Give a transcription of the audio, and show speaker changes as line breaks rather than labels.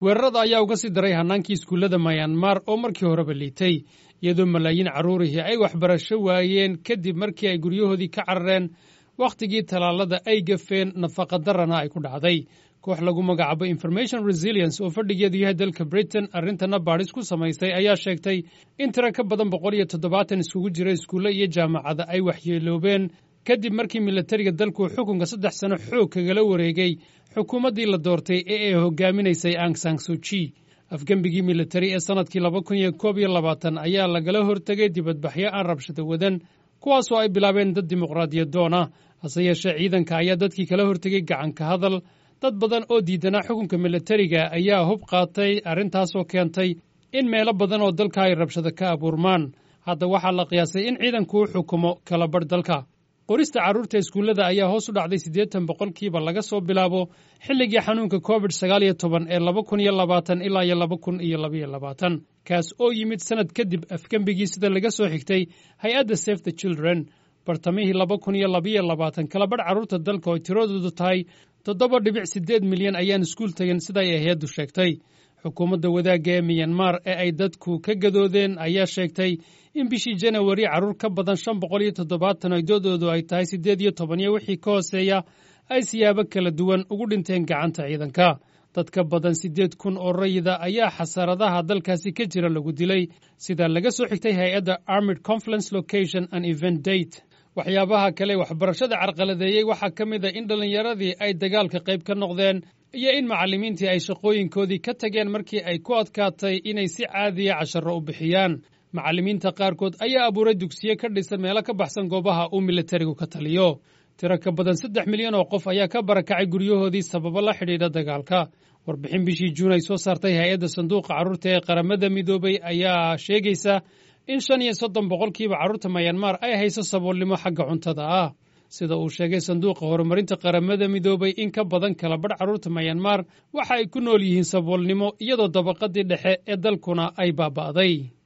weerarada ayaa uga sii daray hannaankii iskuullada mayanmar oo markii horeba liitay iyadoo malaayiin carruurihii ay waxbarasho waayeen kadib markii ay guryahoodii ka carareen wakhtigii tallaalada ay gafeen nafaqadarrana ay ku dhacday koox lagu magacaabo information resilience oo fadhigeedu yahay dalka britain arrintana baadhis ku samaysay ayaa sheegtay in tiro ka badan boqol iyo toddobaatan iskugu jira iskuulle iyo jaamacada ay waxyeeloobeen kadib markii milatariga dalku xukunka saddex sano xoog kagala wareegay xukuumaddii la doortay ee ay hogaaminaysay ang sang suji afgembigii militari ee sannadkii laba kun iyo koob iyo labaatan ayaa lagala hortegay dibadbaxyo aan rabshado wadan kuwaasoo ay bilaabeen dad dimuqraadiyadoon ah hase yeeshee ciidanka ayaa dadkii kala hortegay gacanka hadal dad badan oo diidanaa xukunka militariga ayaa hub qaatay arrintaasoo keentay in meelo badan oo dalka ay rabshado ka abuurmaan hadda waxaa la qiyaasay in ciidanku u xukumo kala badh dalka qorista carruurta iskuullada ayaa hoos u dhacday siddeetan boqolkiiba laga soo bilaabo xilligii xanuunka covid sagaal iyo toban ee laba kun iyo labaatan ilaa iyo laba kun iyo labaiyo labaatan kaas oo yimid sannad kadib afgembigii sida laga soo xigtay hay-adda safe the children bartamihii laba kun iyo labaiyo labaatan kalabadh carruurta dalka oo tiradoodu tahay toddoba dhibic siddeed milyan ayaan iskuul tegin siday hay-addu sheegtay xukuumadda wadaagga ee miyanmar ee ay dadku ka gadoodeen ayaa sheegtay in bishii janawari carruur ka badan shan boqol iyo toddobaatan oo doodoodu ay tahay siddeed iyo toban iyo wixii ka hooseeya ay siyaabo kala duwan ugu dhinteen gacanta ciidanka dad ka badan siddeed kun oo rayida ayaa xasaradaha dalkaasi ka jira lagu dilay sida laga soo xigtay hay-adda armid conference location and event date waxyaabaha kale waxbarashada carqaladeeyey waxaa ka mid a in dhallinyaradii ay dagaalka qayb ka noqdeen iyo in macallimiintii ay shaqooyinkoodii ka tageen markii ay ku adkaatay inay si caadiya casharro u bixiyaan macallimiinta qaarkood ayaa abuuray dugsiye ka dhisan meelo ka baxsan goobaha uu militarigu ka taliyo tiro ka badan saddex milyan oo qof ayaa ka barakacay guryahoodii sababo la xidhiidha dagaalka warbixin bishii juun ay soo saartay hay-adda sanduuqa carruurta ee qaramada midoobay ayaa sheegaysa in shan iyo soddon boqolkiiba carruurta mayanmar ay hayso saboolnimo xagga cuntada ah sida uu sheegay sanduuqa horumarinta qaramada midoobay in ka badan kala badh carruurta mayanmar waxa ay ku nool yihiin saboolnimo iyadoo dabaqadii dhexe ee dalkuna ay baaba'day